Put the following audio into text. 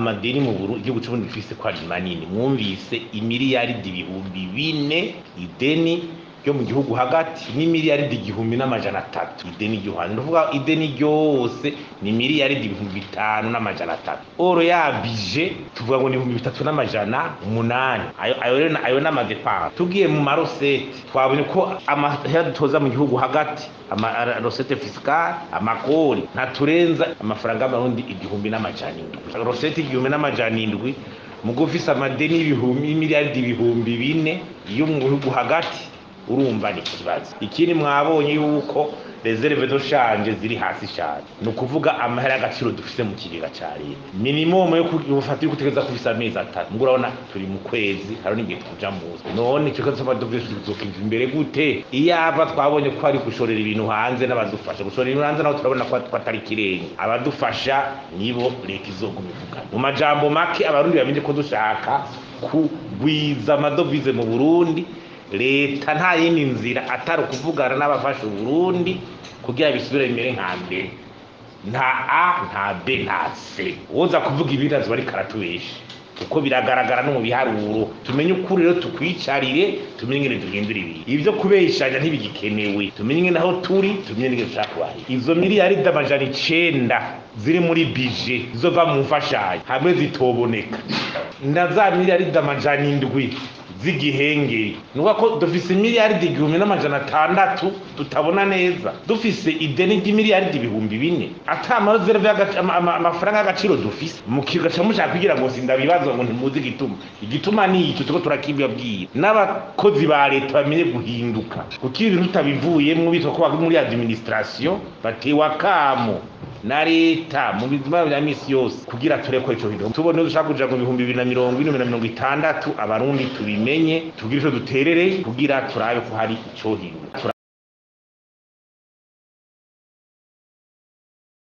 amadeni mu Burundi igihugu c'uburundi gifise ko ari manini mwumvise imiliyaridi ibihumbi bine ideni ryo mu gihugu hagati ni miliyaridi igihumbi n'amajana atatu ideni ry'uhanze ndavuga ideni ryose ni miliyaridi ibihumbi bitanu n'amajana atatu oro yabije tuvuga ngo ni ibihumbi bitatu n'amajana umunani ayo ayo rero ayo n'amadepanse tugiye mu marosete twabonye ko amahera dutoza mu gihugu hagati amarosete fisikale amakori ntaturenza amafaranga y'amarundi igihumbi n'amajana indwi rosete igihumbi n'amajana indwi mugo ufise amadeni y'ibihumbi y'imiliyaridi ibihumbi bine yo mu gihugu hagati urumva ni ikibazo ikindi mwabonye yuko reserve do shanje ziri hasi cyane ni ukuvuga amahera y'agaciro dufise mu kigega ca leta minimum yo gufata yo gutegeza kufisa amezi atatu ngo urabona turi mu kwezi hari n'igihe tuja muzi none ico kibazo c'amadovize tuzokiva imbere gute iyaba twabonye ko ari gushorera ibintu hanze n'abadufasha gushorera ibintu hanze naho turabona ko atari kirenge abadufasha nibo leta izoguma ivugana mu majambo make abarundi bamenye ko dushaka kugwiza amadovize mu burundi leta nta yindi nzira atari ukuvugana n'abafasha uburundi kugira bisubire bimere nka mbere nta a nta b nta c woza kuvuga ibirazo bari karatubesha kuko biragaragara no mu biharuro tumenye ukuri rero tukwicarire tumenye ingene duhindura ibintu ibyo kubeshanya ntibigikenewe tumenye ingene aho turi tumenye n'ingene dushaka kubaho izo miliyaridi amajana icenda ziri muri bije zizova mu mfashanyo hamwe zitoboneka na za miliyaridi amajana indwi z'igihengeri ni ko dufise miliyaridi igihumbi n'amajana atandatu tutabona neza dufise ideni ry'imiliyaridi ibihumbi bine ata amareserve amafaranga y'agaciro dufise mukigaca mushaka kugira ngo sindabibaza ngo ntimuzi igituma igituma ni icyo turiko turakibabwira n'abakozi ba leta bamenye guhinduka kuko ibintu tutabivuyemwo bitwa ko bari muri administration batewe akamo na leta mu bizima bya misi yose kugira tureko ico bintu tubone dushaka kuja mu bihumbi bibiri na mirongo ine na mirongo itandatu abarundi tubimenye tugire ico duterere kugira turabe ko hari ico hinduka